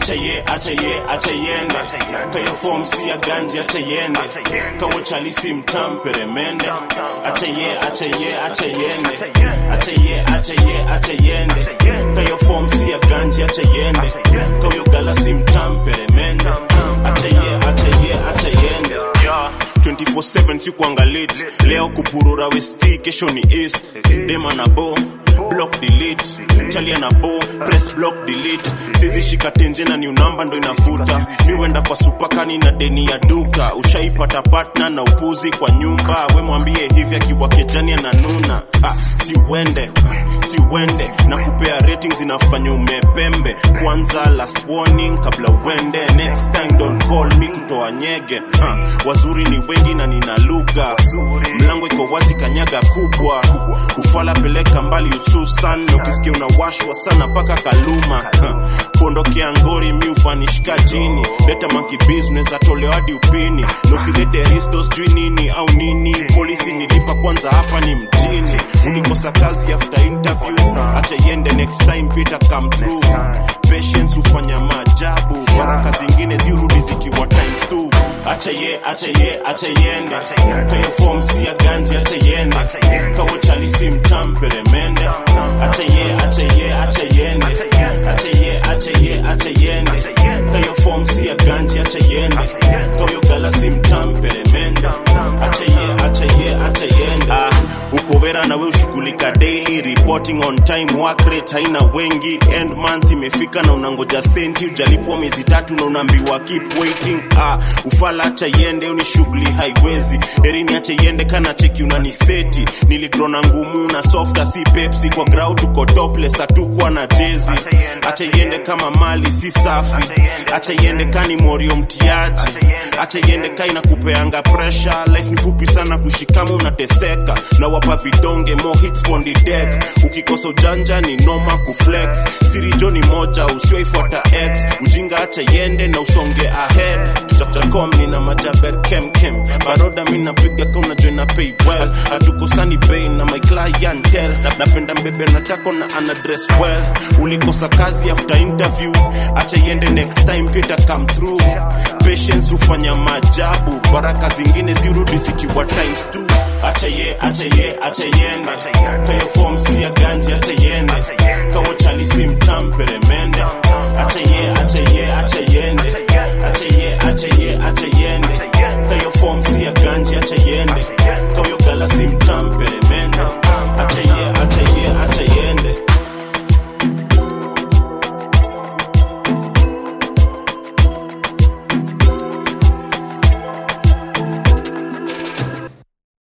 acha ye acha ye acha yende kayo form si ya ganji acha yende kawo chalisi mtampere mende acha ye acha ye acha yende acha ye acha ye acha yende kayo form si ya ganji acha yende kawo galasi mtampere mende acha ye acha ye acha yende yeah. 24/7 sikuangalit leo kupurura westi kesho ni east dema na bo block delete chalia na bo press block delete sizi shika tenje na new number ndo inafuta miwenda kwa supakani na deni ya duka ushaipata partner na upuzi kwa nyumba we mwambie hivi akiwa kejani ananuna ah, si uende si uende na kupea ratings inafanya umepembe kwanza last warning kabla uende next time don't call me kutoa nyege ha, wazuri ni wengi na nina lugha mlango iko wazi kanyaga kubwa kufala peleka mbali hususan na ukisikia unawashwa sana mpaka kaluma ha, kuondokea ngori mi ufanishika jini leta monkey business atolewa hadi upini na usilete risto sijui nini au nini polisi nilipa kwanza hapa ni mjini ulikosa kazi after interview acha iende next time peter come through patience hufanya maajabu baraka zingine zirudi zikiwa times two acha ye acha ye acha yende kayo form si ya ganji acha yende kawo chalisi mtampere mende acha ye acha ye acha yende acha ye acha ye acha yende kayo form si ya ganji acha yende kawo galasi mtampere mende acha ye acha ye acha yende ah uko vera na we ushughulika daily reporting on time work rate haina wengi end month imefika na unangoja senti ujalipwa miezi tatu na unaambiwa keep waiting ah ufala acha yende ni shughuli haiwezi erini acha yende kana cheki unaniseti niligrona ngumu na softa si pepsi kwa grau tuko topless hatukwa na jezi acha yende kama mali si safi acha yende kani morio mtiaji acha yende ka inakupeanga pressure life ni fupi sana kushikama unateseka na wapa vidonge mo hits on the deck ukikosa ujanja ni noma kuflex sirijo ni moja usioifuata x ujinga acha yende na usonge ahead jakom nina majaber kemkem baroda mi napiga ka unajua na pay well hatukosani bei na my clientel napenda mbebe natako na ana dress well ulikosa kazi after interview acha yende next time pita come through patience hufanya maajabu baraka zingine zirudi zikiwa times two acha ye acha ye acha yende kayo form si ya ganji acha yende kawo chalisi mtampere mende acha ye acha ye acha yende acha ye acha ye acha